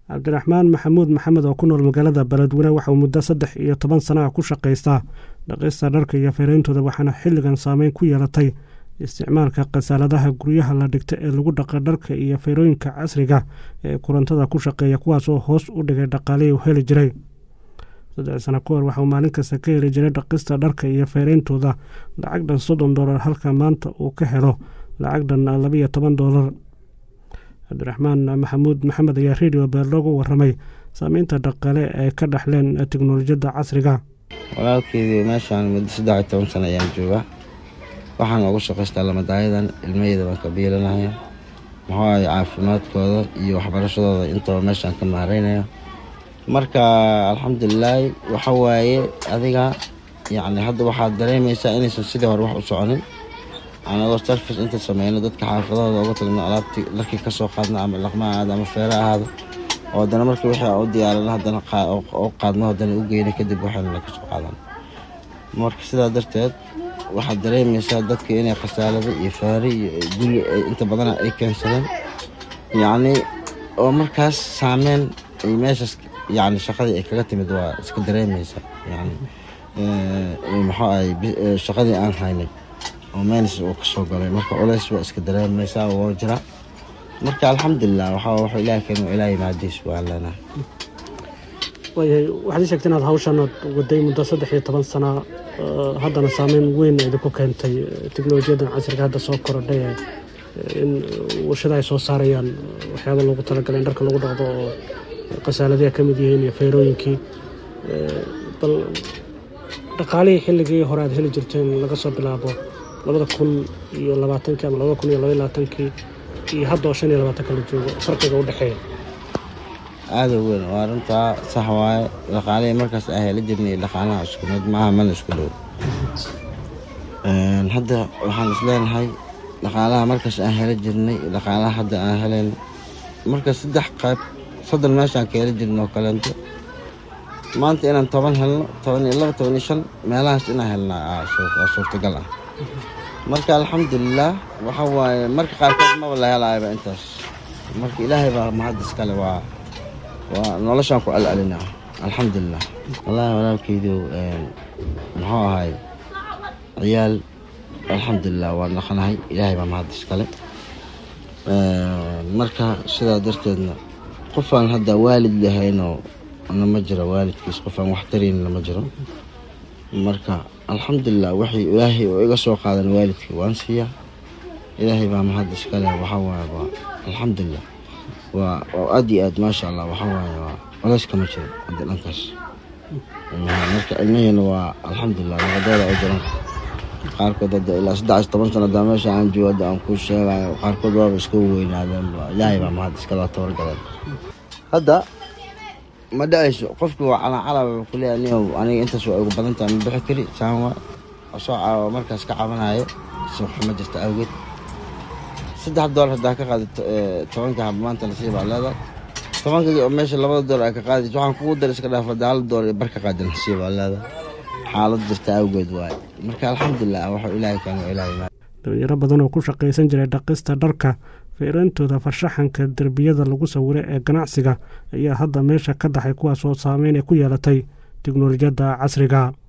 cabdiraxmaan maxamuud maxamed oo ku nool magaalada beledweyne waxauu muddo saddex iyo toban sana ah ku shaqaystaa dhaqista dharka iyo feereyntooda waxaana xilligan saameyn ku yeelatay isticmaalka khasaaladaha guryaha la dhigta ee lagu dhaqa dharka iyo feerooyinka casriga ee korontada ku shaqeeya kuwaas oo hoos u dhigay dhaqaalihii u heli jiray saddex sano ka hor waxauu maalin kasta ka heli jiray dhaqista dharka iyo feereyntooda lacag dhan soddon doolar halka maanta uu ka helo lacag dhan labiyo toban doolar cabdiraxmaan maxamuud maxamed ayaa redio beer loogu waramay saameynta dhaqaale ay ka dhaxleen teknolojiyadda casriga walaalkeydii meeshaan muddo saddex iyo toban sano ayaan joogaa waxaan ugu shaqaystaa lamadaayadan ilmaheyda baan ka biilanaya muxuu ahay caafimaadkooda iyo waxbarashadooda intaba meeshaan ka maareynaya marka alxamdulilaahi waxa waaye adiga yacni hadda waxaad dareemaysaa inaysan sidii hore wax u soconin anagoo sarfis inta sameyno dadka xaafadahooda uga tagno alaabtii dharkii ka soo qaadna ama dhaqma ahaado ama feere ahaado oo haddana markii wixii aan u diyaarina haddana u qaadno haddana u geyno kadib waxayna ka soo qaadan marka sidaa darteed waxaad dareemaysaa dadka inay khasaalado iyo faari iyo guri inta badana ay keensadeen yacni oo markaas saameyn ay meeshaas yacni shaqadii ay kaga timid waa iska dareemaysaa yacni muxuu ahay shaqadii aan haynay oo meynis uu ka soo galay marka culays waa iska dareemaysaa woo jira marka alxamdulilah waxaa wuxuu ilaah keeno ilaahay mahadiis waan leenahay waayahay waxaad ii sheegtay inaad hawshan aad waday muddo saddex iyo toban sana haddana saameyn weyn idinku keentay teknolojiyaddan casriga hadda soo korodhay in warshada ay soo saarayaan waxyaaba loogu talagalay in dharka lagu dhaqdo oo khasaaladiha ka mid yihiin iyo feerooyinkii bal dhaqaalihii xilligii hore aad heli jirteen laga soo bilaabo labada kun iyo labaatankii ama labada kun iyo labaiy labaatankii iyo hadda oo shan iyo labaatanka la joogo farqiga u dhexeeya aada weyn waa runtaa sax waaye dhaqaalihii markaas aan heli jirnay iyo dhaqaalaha isku mid maaha mana isku dhow hadda waxaan isleenahay dhaqaalaha markaas aan heli jirnay iyo dhaqaalaha hadda aan helen marka saddex qayb soddon meeshaan ka heli jirna oo kaleento maanta inaan toban helno toban iyo laba toban iyo shan meelahaas inaan helnaa waa suurtagal ah marka alxamdulilah waxa waaye marka qaarkood maba la helaayaba intaas marka ilaahay baa mahad iskale waa waa noloshaan ku alcelinaa alxamdulilah wallaahi walaalkeydu muxuu ahay ciyaal alxamdulilah waan dhaqanahay ilaahay baa mahad iskale marka sidaa darteedna qofaan hadda waalid lahaynoo nama jiro waalidkiis qofaan wax tarayn nama jiro marka alxamdulilah waxay ilaahay oo iga soo qaadan waalidka waan siiyaa ilaahay baa mahad iskale waxaa waaye waa alxamdulilah waa aad iyo aad maasha allah waxaa waaye waa colays kama jiro hadda dhankaas marka ilmaheena waa alxamdulilah naqadooda u jiran qaarkood hadda ilaa saddex iyo toban sana hadaa meesha aan joogo hadda aan kuu sheegayo qaarkood waaba iska weynaadeen ilaahay baa mahad iskala tabargaleen hadda ma dhacayso qofkii waa calaacala wuxuu ku leeyahay niow aniga intaas waa ugu badan tahay ma bixi kari saan waa soo caawa markaas ka cabanayo suuqxuma jirta awgeed saddex doolar haddaa ka qaadi tobanka hab maanta lasii baa leedahay tobanka oo meesha labada doolar ay ka qaadi waxaan kugu dar iska dhaaf hadda hal doolar iyo barka qaadi lasii baa leedahay xaalad jirta awgeed waaye marka alxamdulilah waxuu ilaahay keeno ilaahay dhalinyaro badan oo ku shaqaysan jiray dhaqista dharka feereyntooda farshaxanka derbiyada lagu sawiro ee ganacsiga ayaa hadda meesha ka dhaxay kuwaas oo saameyn ay ku yeelatay teknolojiyadda casriga